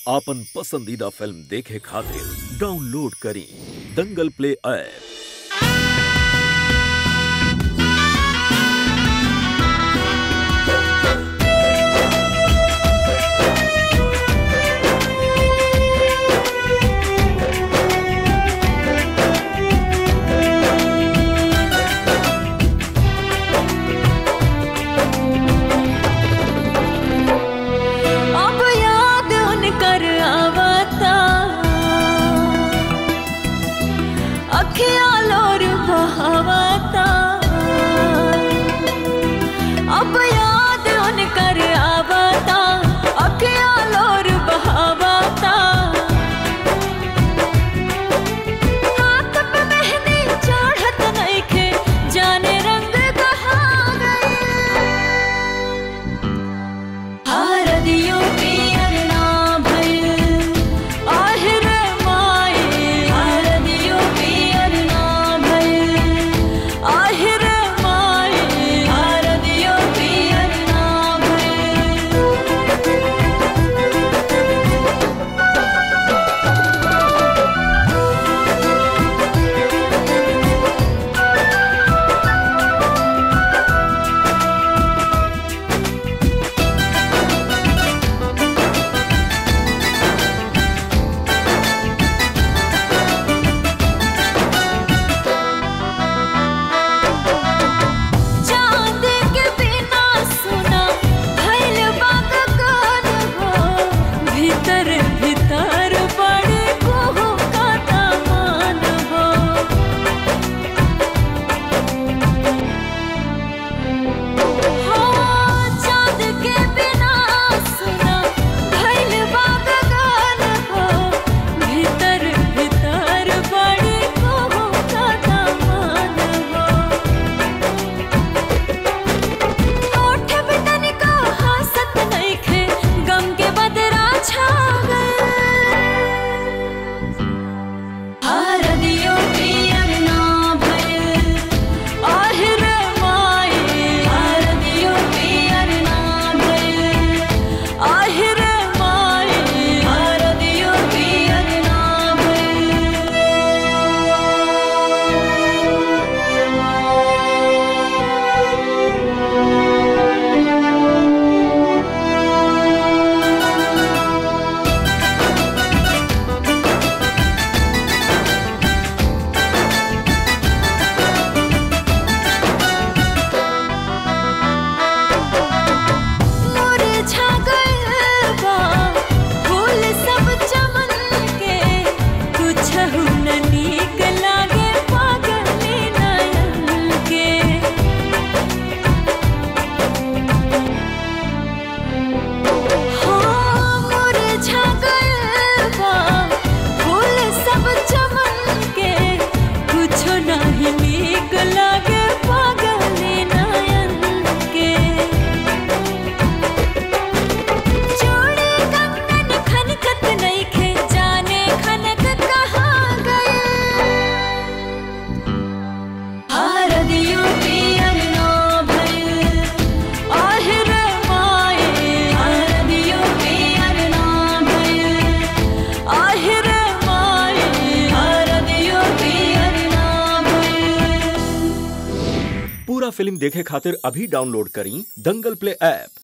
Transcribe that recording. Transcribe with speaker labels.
Speaker 1: आपन पसंदीदा फिल्म देखे खातिर डाउनलोड करी दंगल प्ले ऐप
Speaker 2: अब याद उनकर आवता अखियाँ लोर बहावता अब याद उनकर आवता अखियाँ लोर बहावता हाथ पे मेहंदी चढ़त नइखे जाने रंग कहाँ गए हरदियों पियर ना भइल आहिर माए हरदियों पियर ना भइल आहिर माए हरदियों पियर ना भइल चांद के बिना सुना भइल बाग गान हो भीतर भीतर बड़े कोहो का दामान हो हाँ, चांद के बिना सुना भइल बाग गान हो भीतर भीतर बड़े कोहो का दामान हो ओठ पे तनिका हंसत नइखे गम के बदरा छा गए हरदियों पियर ना भइल आहिर माए हरदियों पियर ना भइल आहिर माए हरदियों पियर ना मुरझा गइल बा फूल सब चमन के कुछहु न नीक लागे पागली नयन के हाँ, मुरझा गइल बा फूल सब चमन के कुछो नाही नीक लागे पागली नयन के चूड़ी कंगन खनकत नइखे जाने खनक कहाँ गए हरदियों पियर ना भइल आहिर माए हरदियों पियर ना भइल आहिर माए हरदियों पियर ना भइल
Speaker 1: पूरा फिल्म देखे खातिर अभी डाउनलोड करी दंगल प्ले ऐप